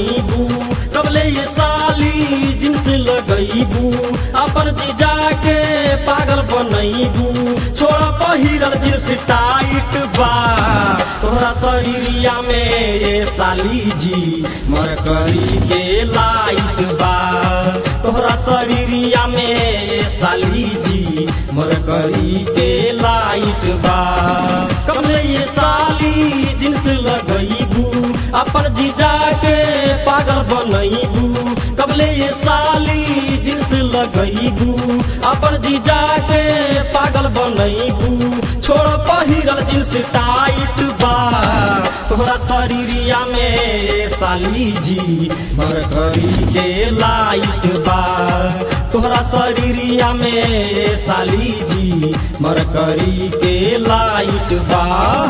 बनैबू कबले ये साली जिन्स लगैबू अपन जीजा के पागल बनैबू छोड़ पहिरल जिन्स टाइट बा तोहरा शरीरिया में ये साली जी मरकरी के लाइट बा तोहरा शरीरिया में ये साली जी मरकरी के लाइट बा कबले ये साली जिन्स लगैबू अपन जीजा के पागल बनैबू कबले ये साली जिन्स लगैबू अपन जीजा के पागल बनैबू छोड़ पहिरल जिन्स टाइट बा तोहरा शरीरिया में साली जी मरकरी के लाइट बा तोहरा शरीरिया में साली जी मरकरी के लाइट बा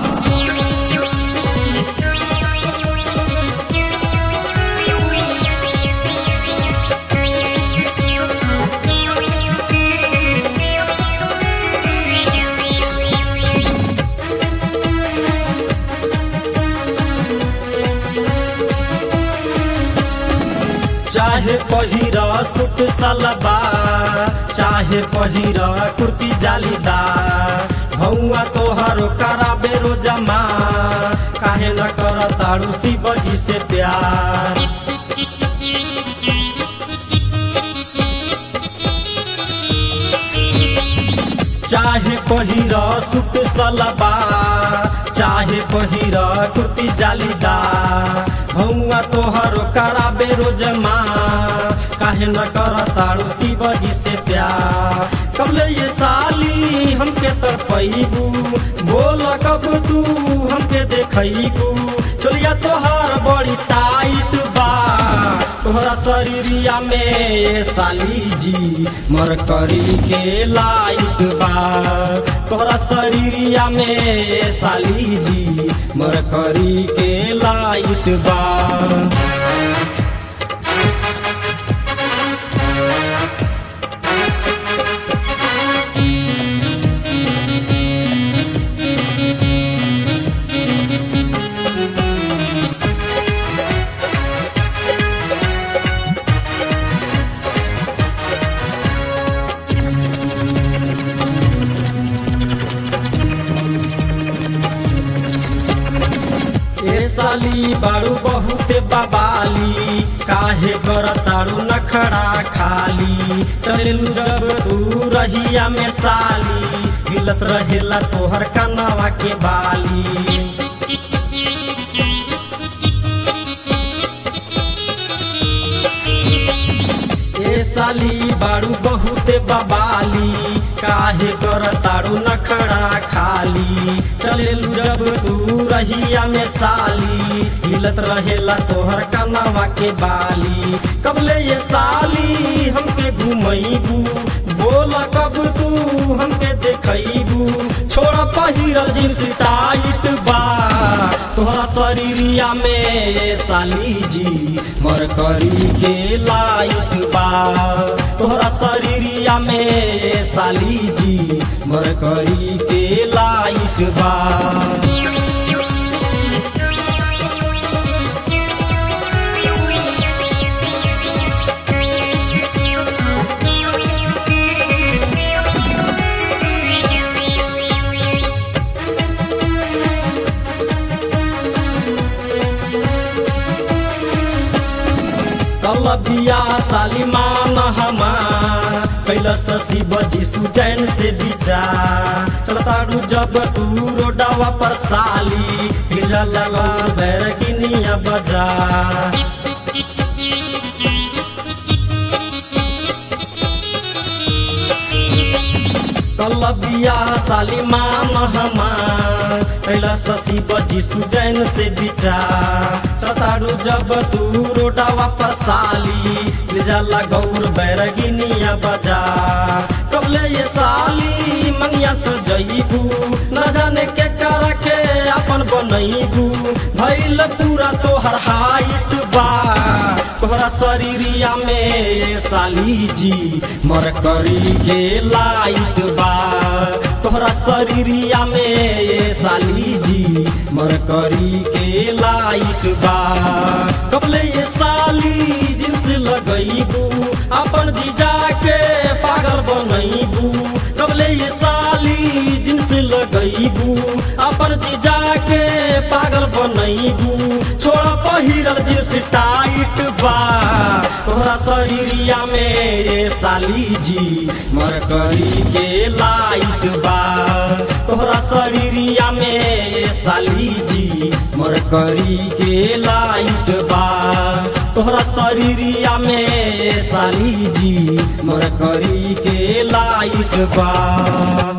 चाहे पहिरा सूट सलवार चाहे पहिरा कुर्ती जालीदार भौआ तोहरो कराबे रोजमा काहे न कर तारू शिव जी से प्यार चाहे पहिरा सूट सलवार चाहे पहिरा कुर्ती जालीदार भौआ तोहरो कराबे रोजमा काहे न कर तारू शिव जी से प्यार कबले ये साली हमके तरपैबू बोल कब तू हमके देखैबू चलिया तोहार बड़ी टाइट बा तोहरा शरीरिया में ये साली जी मरकरी के लाइट बा तोहरा शरीरिया में ये साली जी मरकरी के लाइट बा ए साली बारू बहुते बबाली काहे कर तारू नखड़ा खाली चलेलू जब तू रहिया में साली हिलत रहेला तोहर कनवा के बाली ए साली बारू बहुते बबाली काहे कर तारू नखड़ा खाली चलेलू जब तू रहिया में साली हिलत रहेला तोहर कनवा के बाली कबले ये साली हमके घुमैबू बोल कब तू हमके देखैबू छोड़ पहिरल जींस टाइट बा तोहरा शरीरिया में साली जी मरकरी के लाइट बा तोहरा शरीरिया में साली जी मरकरी के लाइट बा कलबिया सालिमान हमार कैलस शिव जी सुजैन से विचार चलताड़ू जब तू रोडावा पर साली हिला लगा बैरकिनिया बजा कलबिया सालिमान हमार कैलस शिव जी सुजैन से विचार चलताड़ू जब तू रोडावा पर साली जाला गौर बैरगिनिया बजा कबले ये साली मंगिया सजैबू न जाने के कर के अपन बनैबू भैल पूरा तोहर हाइट बा तोहरा शरीरिया में ये साली जी मरकरी के लाइट बा तोहरा शरीरिया में ये साली जी मरकरी के लाइट बा कबले ये साली जिन्स लगैबू अपन जीजा के पागल बनैबू कबले ये साली जिन्स लगैबू अपन जीजा के पागल बनैबू छोड़ पहिरल जिन्स टाइट बा तोहरा शरीरिया में ये साली जी मरकरी के लाइट बा तोहरा शरीरिया में ये साली जी मरकरी के लाइट बा तोहरा शरीरिया में ये साली जी मरकरी के लाइट बा